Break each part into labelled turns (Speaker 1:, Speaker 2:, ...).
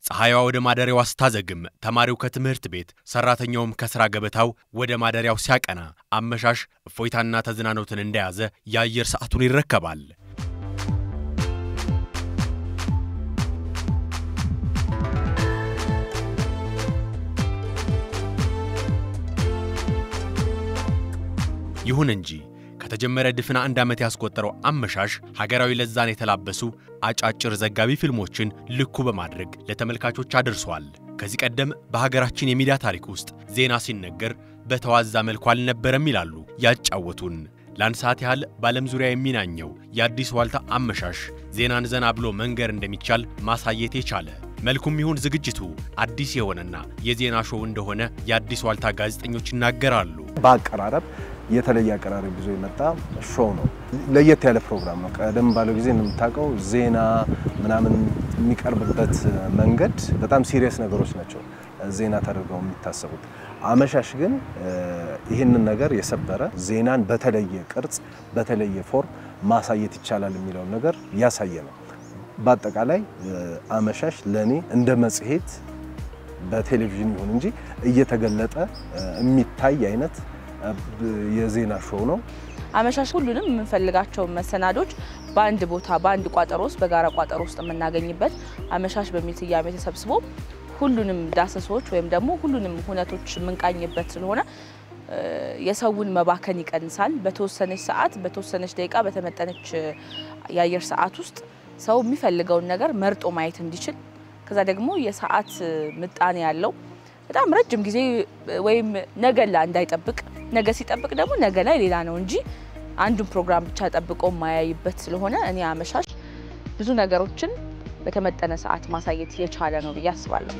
Speaker 1: ፀሐይዋ ወደ ማደሪያዋ ስታዘግም ተማሪው ከትምህርት ቤት ሰራተኛውም ከሥራ ገበታው ወደ ማደሪያው ሲያቀና አመሻሽ እፎይታና ተዝናኖትን እንደያዘ የአየር ሰዓቱን ይረከባል። ይሁን እንጂ ከተጀመረ ድፍን አንድ ዓመት ያስቆጠረው አመሻሽ ሀገራዊ ለዛን የተላበሱ አጫጭር ዘጋቢ ፊልሞችን ልኩ በማድረግ ለተመልካቾች አድርሷል። ከዚህ ቀደም በሀገራችን የሚዲያ ታሪክ ውስጥ ዜና ሲነገር በተዋዛ መልኩ አልነበረም ይላሉ ያጫወቱን። ለአንድ ሰዓት ያህል በዓለም ዙሪያ የሚናኘው የአዲስ ዋልታ አመሻሽ ዜናን ዘና ብሎ መንገር እንደሚቻል ማሳየት የቻለ መልኩም ይሁን ዝግጅቱ አዲስ የሆነና የዜና ሾው እንደሆነ የአዲስ ዋልታ ጋዜጠኞች ይናገራሉ።
Speaker 2: በአቀራረብ የተለየ አቀራረብ ይዞ የመጣ ሾው ነው። ለየት ያለ ፕሮግራም ነው። ቀደም ባለው ጊዜ እንደምታውቀው ዜና ምናምን የሚቀርብበት መንገድ በጣም ሲሪየስ ነገሮች ናቸው ዜና ተደርገው የሚታሰቡት። አመሻሽ ግን ይህንን ነገር የሰበረ ዜናን በተለየ ቅርጽ፣ በተለየ ፎርም ማሳየት ይቻላል የሚለውን ነገር ያሳየ ነው። በአጠቃላይ አመሻሽ ለእኔ እንደ መጽሔት በቴሌቪዥን ይሁን እንጂ እየተገለጠ የሚታይ አይነት የዜና ሾው ነው።
Speaker 3: አመሻሽ ሁሉንም የምንፈልጋቸውን መሰናዶች በአንድ ቦታ በአንድ ቋጠሮ ውስጥ በጋራ ቋጠሮ ውስጥ የምናገኝበት አመሻሽ በሚል ስያሜ ተሰብስቦ ሁሉንም ዳሰሶች ወይም ደግሞ ሁሉንም ሁነቶች የምንቃኝበት ስለሆነ የሰውን መባከን ይቀንሳል። በተወሰነች ሰዓት በተወሰነች ደቂቃ በተመጠነች የአየር ሰዓት ውስጥ ሰው የሚፈልገውን ነገር መርጦ ማየት እንዲችል ከዛ ደግሞ የሰዓት ምጣኔ ያለው በጣም ረጅም ጊዜ ወይም ነገ ላይ እንዳይጠብቅ ነገ ሲጠብቅ ደግሞ ነገ ላይ ሌላ ነው እንጂ አንዱን ፕሮግራም ብቻ ጠብቆ የማያይበት ስለሆነ እኔ አመሻሽ ብዙ ነገሮችን በተመጠነ ሰዓት ማሳየት የቻለ ነው ብዬ አስባለሁ።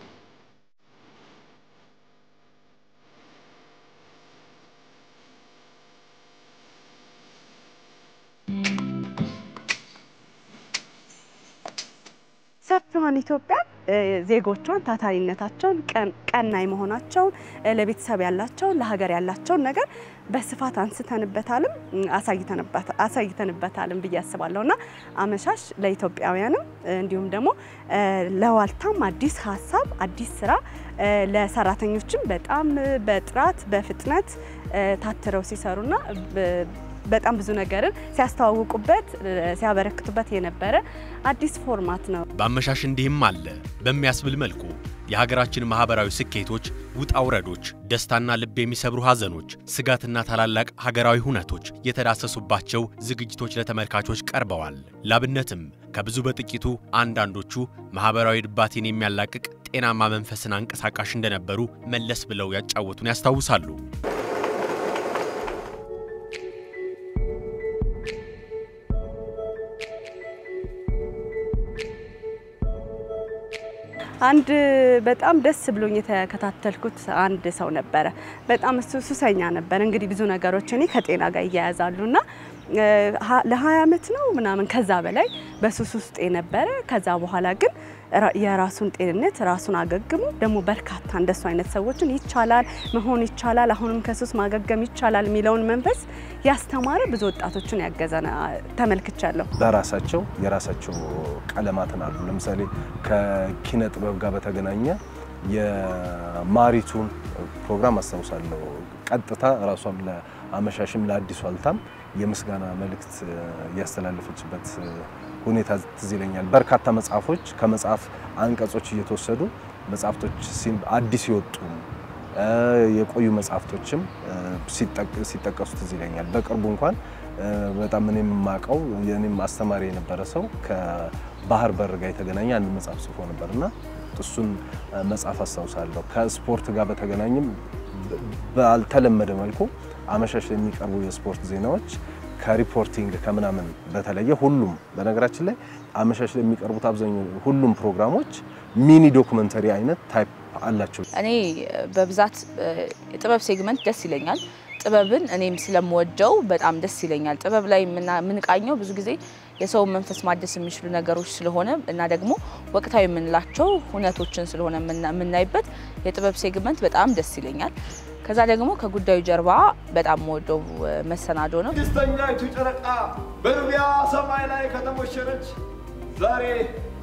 Speaker 4: ሰፊዋን ኢትዮጵያ ዜጎቿን ታታሪነታቸውን፣ ቀናይ መሆናቸውን፣ ለቤተሰብ ያላቸውን፣ ለሀገር ያላቸውን ነገር በስፋት አንስተንበታልም አሳይተንበታልም ብዬ አስባለሁ እና አመሻሽ ለኢትዮጵያውያንም እንዲሁም ደግሞ ለዋልታም አዲስ ሀሳብ አዲስ ስራ ለሰራተኞችም በጣም በጥራት በፍጥነት ታትረው ሲሰሩና በጣም ብዙ ነገርን ሲያስተዋውቁበት ሲያበረክቱበት የነበረ አዲስ ፎርማት ነው።
Speaker 1: በአመሻሽ እንዲህም አለ በሚያስብል መልኩ የሀገራችን ማህበራዊ ስኬቶች፣ ውጣ ውረዶች፣ ደስታና ልብ የሚሰብሩ ሐዘኖች፣ ስጋትና ታላላቅ ሀገራዊ ሁነቶች የተዳሰሱባቸው ዝግጅቶች ለተመልካቾች ቀርበዋል። ላብነትም ከብዙ በጥቂቱ አንዳንዶቹ ማህበራዊ ድባቴን የሚያላቅቅ ጤናማ መንፈስን አንቀሳቃሽ እንደነበሩ መለስ ብለው ያጫወቱን ያስታውሳሉ።
Speaker 4: አንድ በጣም ደስ ብሎኝ የተከታተልኩት አንድ ሰው ነበረ። በጣም እሱ ሱሰኛ ነበር። እንግዲህ ብዙ ነገሮች እኔ ከጤና ጋር እያያዛሉና ለ20 ዓመት ነው ምናምን ከዛ በላይ በሱስ ውስጥ የነበረ ከዛ በኋላ ግን የራሱን ጤንነት ራሱን አገግሞ ደግሞ በርካታ እንደሱ አይነት ሰዎችን ይቻላል መሆን ይቻላል፣ አሁንም ከሱስ ማገገም ይቻላል የሚለውን መንፈስ ያስተማረ ብዙ ወጣቶችን ያገዘ ተመልክቻለሁ።
Speaker 2: በራሳቸው የራሳቸው ቀለማትን አሉ። ለምሳሌ ከኪነ ጥበብ ጋር በተገናኘ የማሪቱን ፕሮግራም አስታውሳለሁ። ቀጥታ ራሷም ለአመሻሽም ለአዲስ ዋልታም የምስጋና መልእክት ያስተላለፈችበት ሁኔታ ትዝ ይለኛል። በርካታ መጽሐፎች ከመጽሐፍ አንቀጾች እየተወሰዱ መጽሐፍቶች አዲስ የወጡ የቆዩ መጽሐፍቶችም ሲጠቀሱ ትዝ ይለኛል። በቅርቡ እንኳን በጣም እኔ የማውቀው የኔም አስተማሪ የነበረ ሰው ከባህር በር ጋር የተገናኘ አንድ መጽሐፍ ጽፎ ነበር እና እሱን መጽሐፍ አስታውሳለሁ። ከስፖርት ጋር በተገናኘም ባልተለመደ መልኩ አመሻሽ የሚቀርቡ የስፖርት ዜናዎች ከሪፖርቲንግ ከምናምን በተለየ ሁሉም በነገራችን ላይ አመሻሽ ላይ የሚቀርቡት አብዛኛው ሁሉም ፕሮግራሞች ሚኒ ዶኩመንተሪ አይነት ታይፕ አላቸው።
Speaker 3: እኔ በብዛት የጥበብ ሴግመንት ደስ ይለኛል። ጥበብን እኔም ስለምወደው በጣም ደስ ይለኛል። ጥበብ ላይ የምንቃኘው ብዙ ጊዜ የሰውን መንፈስ ማደስ የሚችሉ ነገሮች ስለሆነ እና ደግሞ ወቅታዊ የምንላቸው ሁነቶችን ስለሆነ የምናይበት የጥበብ ሴግመንት በጣም ደስ ይለኛል። ከዛ ደግሞ ከጉዳዩ ጀርባ በጣም የምወደው መሰናዶ ነው።
Speaker 5: ስድስተኛይቱ ጨረቃ በልቢያ ሰማይ ላይ ከተሞሸረች ዛሬ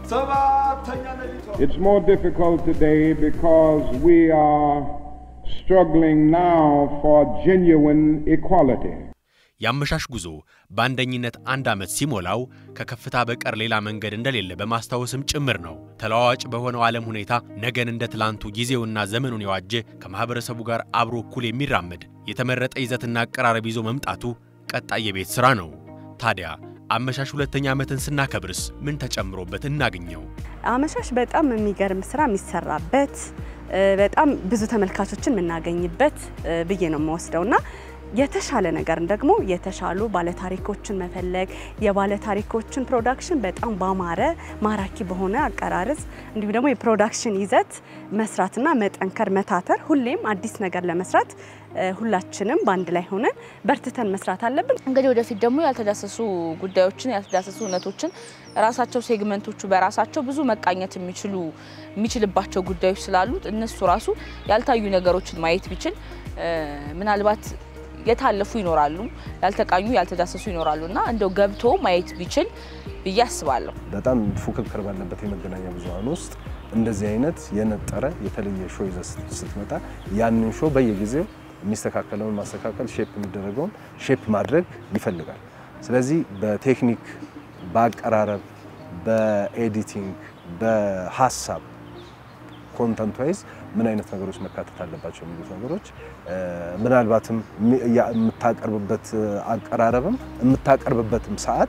Speaker 5: It's more difficult today because we are struggling now for genuine equality.
Speaker 1: የአመሻሽ ጉዞ በአንደኝነት አንድ ዓመት ሲሞላው ከከፍታ በቀር ሌላ መንገድ እንደሌለ በማስታወስም ጭምር ነው። ተለዋዋጭ በሆነው ዓለም ሁኔታ ነገን እንደ ትላንቱ ጊዜውና ዘመኑን የዋጀ ከማኅበረሰቡ ጋር አብሮ እኩል የሚራመድ የተመረጠ ይዘትና አቀራረብ ይዞ መምጣቱ ቀጣይ የቤት ሥራ ነው። ታዲያ አመሻሽ ሁለተኛ ዓመትን ስናከብርስ ምን ተጨምሮበት እናገኘው?
Speaker 4: አመሻሽ በጣም የሚገርም ስራ የሚሰራበት በጣም ብዙ ተመልካቾችን የምናገኝበት ብዬ ነው የምወስደው እና የተሻለ ነገርን ደግሞ የተሻሉ ባለታሪኮችን መፈለግ የባለታሪኮችን ፕሮዳክሽን በጣም ባማረ ማራኪ በሆነ አቀራረጽ እንዲሁም ደግሞ የፕሮዳክሽን ይዘት መስራትና መጠንከር መታተር ሁሌም አዲስ ነገር ለመስራት ሁላችንም በአንድ ላይ ሆነን በርትተን መስራት አለብን።
Speaker 3: እንግዲህ ወደፊት ደግሞ ያልተዳሰሱ ጉዳዮችን ያልተዳሰሱ እውነቶችን ራሳቸው ሴግመንቶቹ በራሳቸው ብዙ መቃኘት የሚችሉ የሚችልባቸው ጉዳዮች ስላሉት እነሱ ራሱ ያልታዩ ነገሮችን ማየት ቢችል ምናልባት የታለፉ ይኖራሉ፣ ያልተቃኙ ያልተዳሰሱ ይኖራሉ እና እንደው ገብቶ ማየት ቢችል ብዬ አስባለሁ።
Speaker 2: በጣም ፉክክር ባለበት የመገናኛ ብዙኃን ውስጥ እንደዚህ አይነት የነጠረ የተለየ ሾው ይዘህ ስትመጣ ያንን ሾው በየጊዜው የሚስተካከለውን ማስተካከል፣ ሼፕ የሚደረገውን ሼፕ ማድረግ ይፈልጋል። ስለዚህ በቴክኒክ በአቀራረብ፣ በኤዲቲንግ፣ በሀሳብ ኮንተንት ዋይዝ ምን አይነት ነገሮች መካተት አለባቸው የሚሉት ነገሮች ምናልባትም የምታቀርብበት አቀራረብም የምታቀርብበትም ሰዓት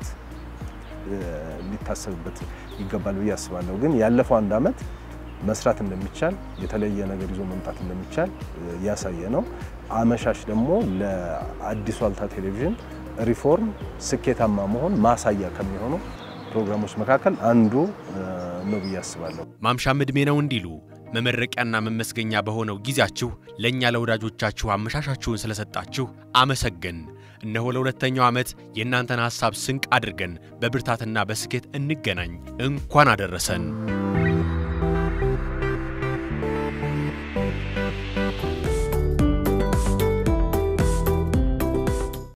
Speaker 2: ሊታሰብበት ይገባል ብዬ አስባለሁ። ግን ያለፈው አንድ ዓመት መስራት እንደሚቻል የተለየ ነገር ይዞ መምጣት እንደሚቻል ያሳየ ነው። አመሻሽ ደግሞ ለአዲሱ ዋልታ ቴሌቪዥን ሪፎርም ስኬታማ መሆን ማሳያ ከሚሆኑ ፕሮግራሞች መካከል አንዱ ነው ብዬ አስባለሁ።
Speaker 1: ማምሻም ዕድሜ ነው እንዲሉ መመረቂያና መመስገኛ በሆነው ጊዜያችሁ ለእኛ ለወዳጆቻችሁ አመሻሻችሁን ስለሰጣችሁ አመሰገን። እነሆ ለሁለተኛው ዓመት የእናንተን ሐሳብ ስንቅ አድርገን በብርታትና በስኬት እንገናኝ። እንኳን አደረሰን።